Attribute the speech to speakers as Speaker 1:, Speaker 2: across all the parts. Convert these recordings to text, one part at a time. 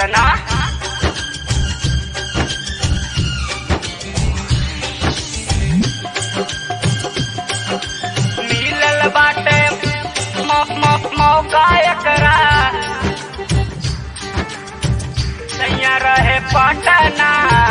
Speaker 1: चटना मिलल बाटे मौ- मौ- मौका एकरा सैया रहे पटना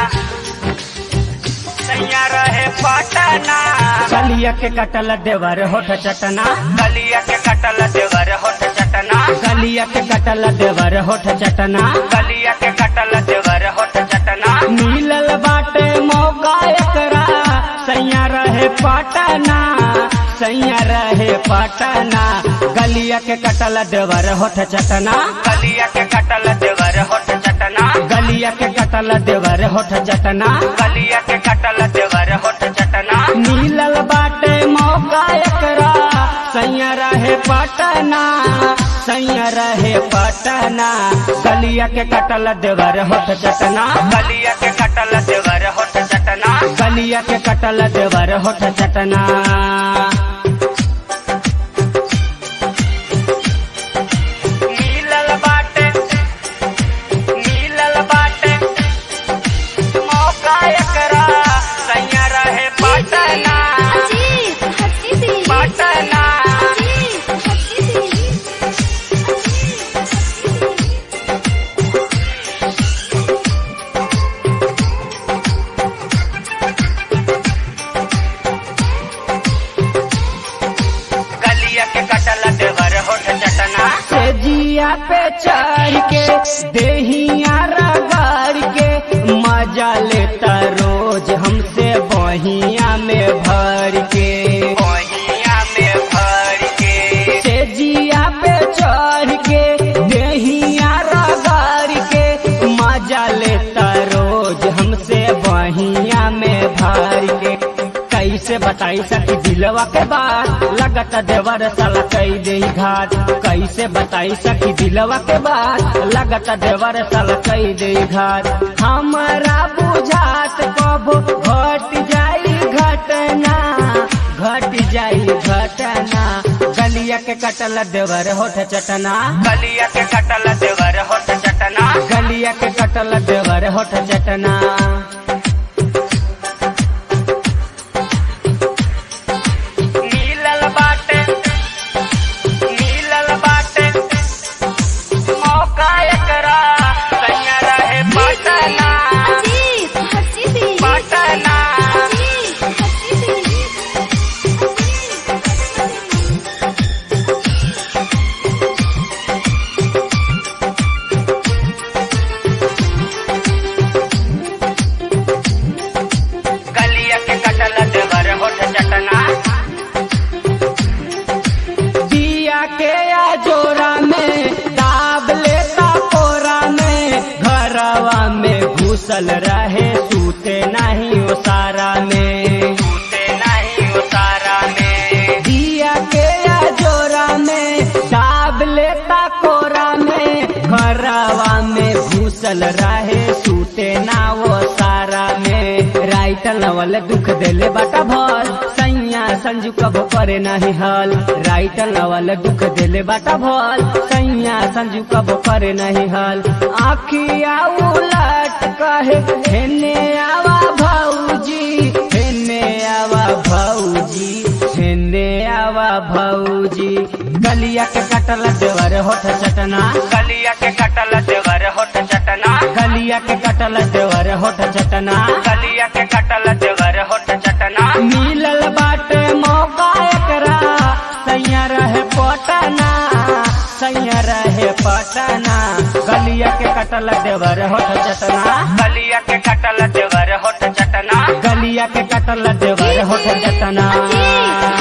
Speaker 1: सैया रहे पटना
Speaker 2: कलिया के कटल देवर होठ चटना
Speaker 1: गलिया के कटल देवर होठ चटना
Speaker 2: कलिया के कटल देवर होठ चटना
Speaker 1: गलिया के कटल देवर होठ चटना
Speaker 2: मिलल बाटे मौका एकरा सैया रहे पटना सैया रहे पटना गलिया के कटल देवर होठ चटना
Speaker 1: गलिया के कटल देवर होठ चटना
Speaker 2: गलिया के कटल देवर होठ चटना
Speaker 1: गलिया के कटल देवर होठ चटना
Speaker 2: मिलल बाटे मौका एकरा सैया रहे पटना सैया रहे पटना गलिया के कटल देवर होठ चटना
Speaker 1: गलिया के कटल देवर होठ चटना
Speaker 2: गलिया के कटल देवर होठ चटना
Speaker 1: मिलल बाटे मिलल बाटे मौका एकरा सैया रहे पटना पटना गलिया के कटल देवर होठ चटना
Speaker 2: से जिया पे चढ़ के देहिया रगड़ के मजा लेता रोज हमसे बहिया में भर के
Speaker 1: ओहिया में भर के
Speaker 2: से जिया पे चढ़ के देहिया रगड़ के मजा लेता रोज हमसे बहिया में भर के कैसे बताई सकी दिलवा के बात लगत देवर साला कई दे घाट कैसे बताई सकी दिलवा के बात लगत देवर साला कई दे घाट हमारा बुझात कब घट जाई घटना घट जाई घटना गलिया के कटल देवर होठ चटना
Speaker 1: गलिया के कटल देवर होठ चटना
Speaker 2: गलिया के कटल देवर होठ चटना
Speaker 1: मिलल बाटे मिलल बाटे मौका एकरा सैया रहे पटना पटना गलिया के कटल देवर होठ चटना
Speaker 2: दिया के या जोरा में दाब लेता कोरा में घरवा में घुसल रहे सूते नहीं उसारा में
Speaker 1: टूटे नहीं उतारा में
Speaker 2: दिया के या जोरा में दाब लेता कोरा में घरवा में घुसल रहे सूते ना वो सारा में राइटर नवल दुख देले बाटा भल सैया संजू कब करे नहीं हल राइटर नवल दुख देले बाटा भल सैया संजू कब करे नहीं हल आखिया उलट कहे हेने आवा भौजी हेने आवा भौजी हेने आवा भौजी गलिया के कटल देवर होठ चटना
Speaker 1: गलिया के कटल देवर होठ चटना
Speaker 2: गलिया के कटल देवर होठ चटना
Speaker 1: गलिया के कटल देवर होठ चटना
Speaker 2: मिलल बाटे मौका एकरा सैया रहे पटना सैया रहे पटना गलिया के कटल देवर होठ चटना
Speaker 1: गलिया के कटल देवर होठ चटना
Speaker 2: गलिया के कटल देवर होठ चटना